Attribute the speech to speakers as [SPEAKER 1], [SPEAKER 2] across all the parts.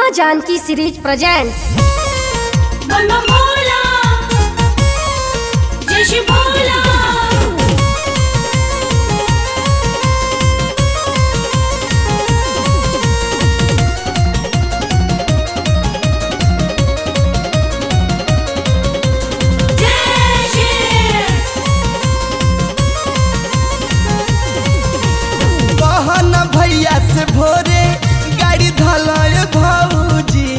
[SPEAKER 1] माँ Janaki series presents
[SPEAKER 2] Bam Bhola जय श्री भोला जय श्री
[SPEAKER 3] कहन भैया से भोरे गाड़ी धलय भौजी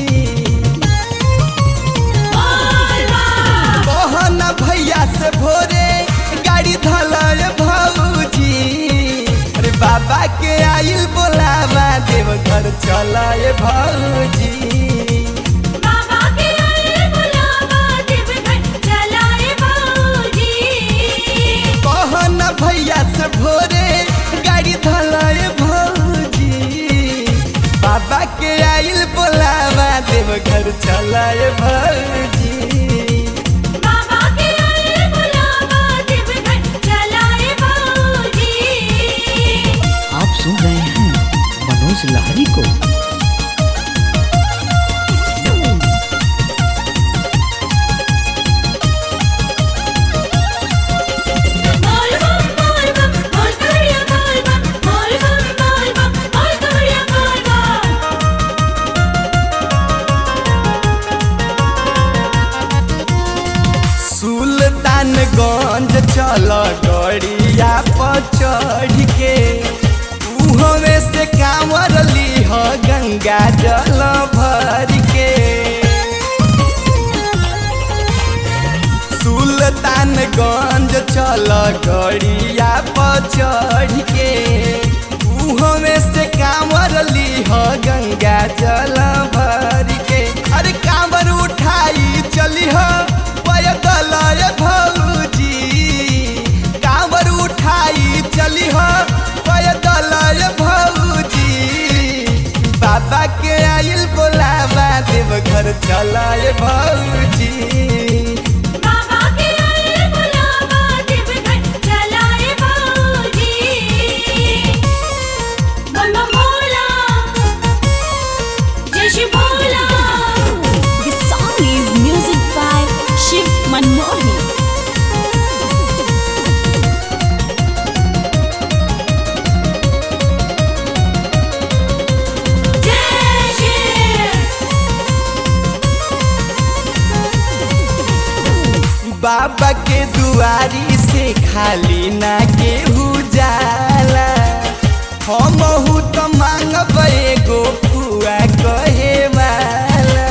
[SPEAKER 3] कहन भैया से भोरे गाड़ी धलय भौजी अरे बाबा के आइल बोलावा देव घर चलय भौजी
[SPEAKER 2] बाबा के आए बुलावा देवघर चलाए बाबूजी
[SPEAKER 3] कहन भैया से भोरे गाड़ी धलय भौजी बाबा के आइल बोलावा देव घर चलय भौजी
[SPEAKER 2] बाबा के आए बुलावा देवघर चलाए बाबूजी
[SPEAKER 4] आप सुन रहे हैं मनोज लहरी को
[SPEAKER 2] बोल बम बोल बम बोल करिया बोल बम बोल बम बोल बम बोल करिया बोल बम
[SPEAKER 3] सुल्तानगंज चल गड़िया पर चढ़ के उहमे से कांवर लीह गंगा जल भर के सुल्तानगंज चल गड़िया पर चढ़ के उहमे से कांवर लीह गंगा जल भर के अरे कांवर उठाई चलिह पैदल भौजी कांवर उठाई चलिह पैदल भौजी बाबा के आइल बोलावा देव घर चलाए भौजी
[SPEAKER 2] बाबा के आए बुलावा देवघर चलाए बाबूजी बम भोला जय Shri Bhola
[SPEAKER 5] This song is music by Shiv Manmohan.
[SPEAKER 2] जय श्री
[SPEAKER 3] बाबा के दुआरी से खाली ना केहू जाला हमहू तो मांगब एगो फुआ कहे वाला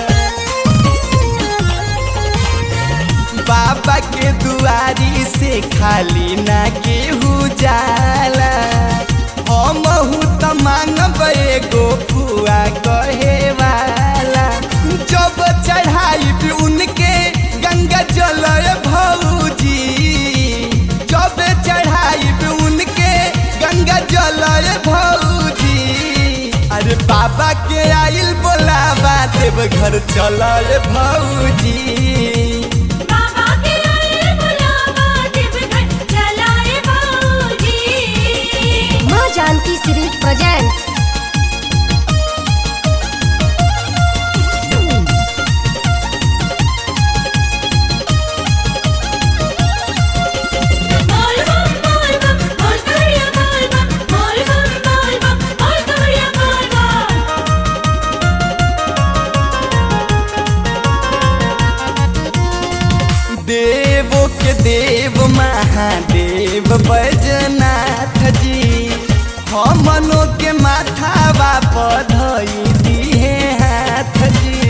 [SPEAKER 3] बाबा के दुआरी से खाली ना केहू जाला हमहू तो मांगब एगो फुआ कहे वाला जब चढ़ाई भी उनके गंगा जल भौजी जब चढ़ाई भी उनके गंगा जल भौजी अरे बाबा के आइल बोलावा देव घर चल भौजी
[SPEAKER 2] बाबा के आए बुलावा देवघर चलाए बाबूजी
[SPEAKER 1] माँ जानकी सीरीज प्रेजेंट्स
[SPEAKER 2] बोल बम बोल बम बोल करिया बोल बम बोल बम बोल बम बोल करिया बोल बम
[SPEAKER 3] देवो के देव महादेव बैजनाथ जी हमनो के माथावा पधई दिहे हाथ जी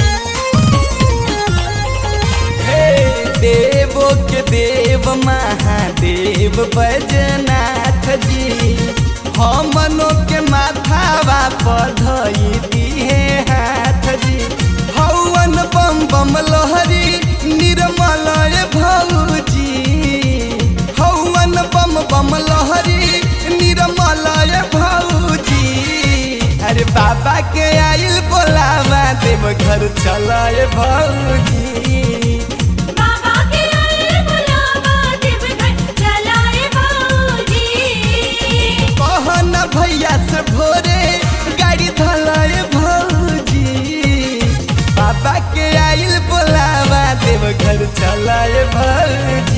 [SPEAKER 3] हे देवो के देव महादेव बैजनाथ जी हमनो के माथावा पधई दिहे हाथ जी हौवन बम बम लहरी निर्मल भौजी हौवन बम बम लहरी निर्मल भौजी अरे बाबा के आइल बोलावा देव घर चलाए भौजी
[SPEAKER 2] बाबा के आए बुलावा देवघर चलाए बाबूजी
[SPEAKER 3] कहन भैया से भोरे गाड़ी धलाए भौजी बाबा के आइल बोलावा देव घर चलाए भौजी